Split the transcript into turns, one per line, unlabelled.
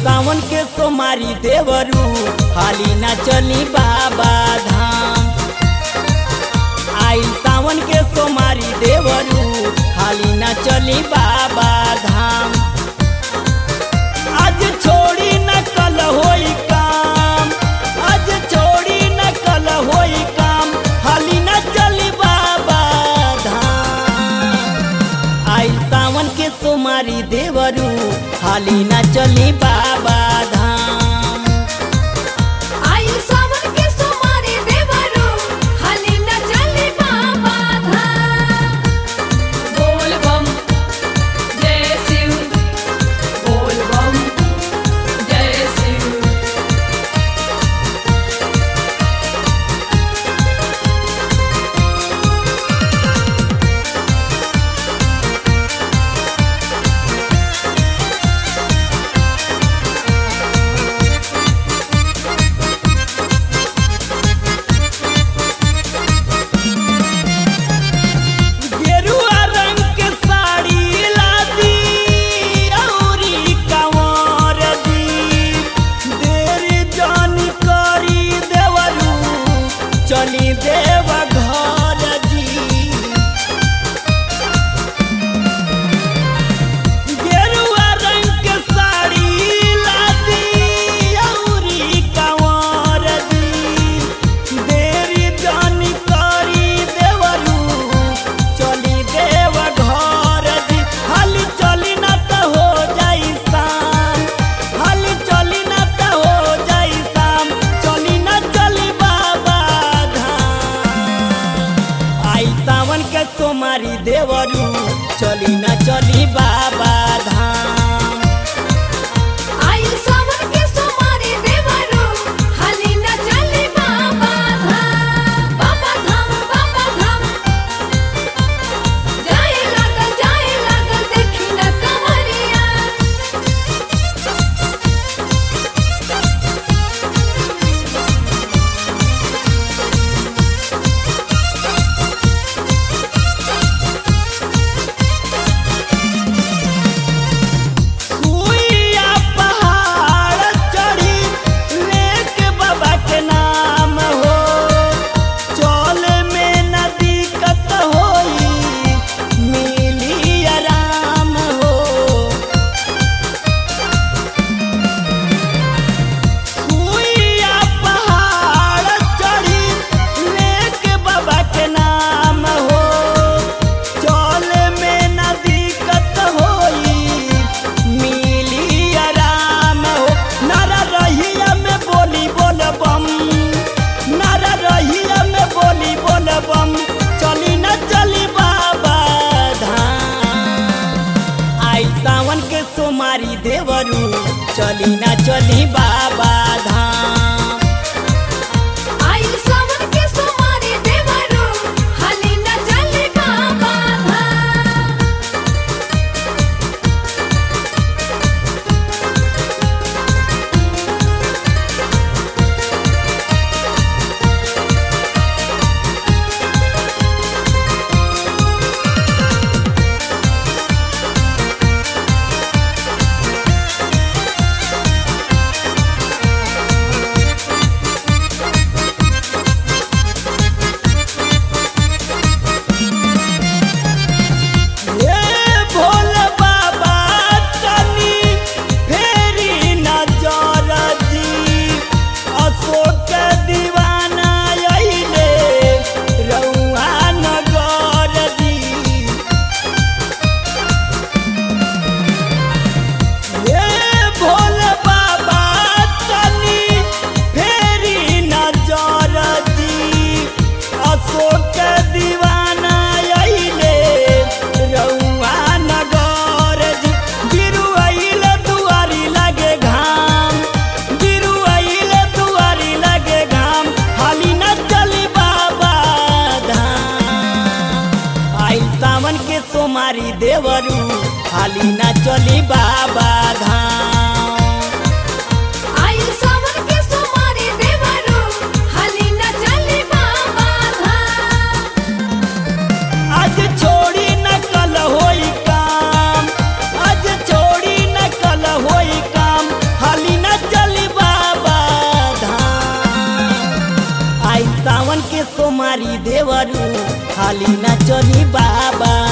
सावन के सोमारी देवरू हाली ना चली बाबा धाम आई सावन के सोमारी देवरू हाली ना चली बाबा धाम आज छोड़ी न कल होई काम आज छोड़ी न कल होई काम हाली न चली बाबा धाम आई सावन के सोमारी देवरू हाली न चली बाबा धाम
आई सावन के सोमारी देवरू हाली न चली बाबा धाम बोल बम जय शिव बोल बम जय शिव
गेरुआ रंग के साड़ी लादी औरी कंवर दी देर जानी करी देवरू चली देव घर जी गेरुआ रंग के साड़ी लादी औरी कंवर दी देरी जानी करी देवरू चली देव घर दी हाली चली ना त हो जाई शाम हाली चली ना त हो जाई शाम चली ना चली बाबा धाम आई सावन के सोमारी देवरू चली ना चली बाबा धाम
आई सावन के सोमारी देवरू हाली न चली बाबा धाम बाबा धाम बाबा धाम जाए लागल जाए लागल देखी न कमरिया
सुइया पहाड़ चढ़ी लेके बाबा के नाम हो चल में न दिक्कत होई मिली आराम हो सुइया पहाड़ चढ़ी लेके बाबा के नाम हो चल में न दिक्कत होई मिली आराम हो नारा रहिया में बोली बोल बम नारा रहिया में बोली बोल बम चली न चली बाबा धाम आई सावन के सोमारी देवरू चली न चली बाबा धाम
आई सावन के सोमारी देवरू हाली न चली बाबा धाम
हे भोले बाबा तनी फेरी नजर दी अशोक दीवाना अइले रउआ नगर दी हे भोले बाबा तनी फेरी नजर दी अशोक दीवाना अइले रउआ नगर जी बिरु अइले दुआरी लगे घाम बिरु अइले दुआरी लगे घाम हाली न चली बाबा धाम आई सावन के सोमारी देवरू हाली न चली बाबा धाम
आई सावन के सोमारी देवरू हाली न चली बाबा धाम
आज छोड़ी न कल होई काम आज छोड़ी न कल होई काम हाली हाली न चली बाबा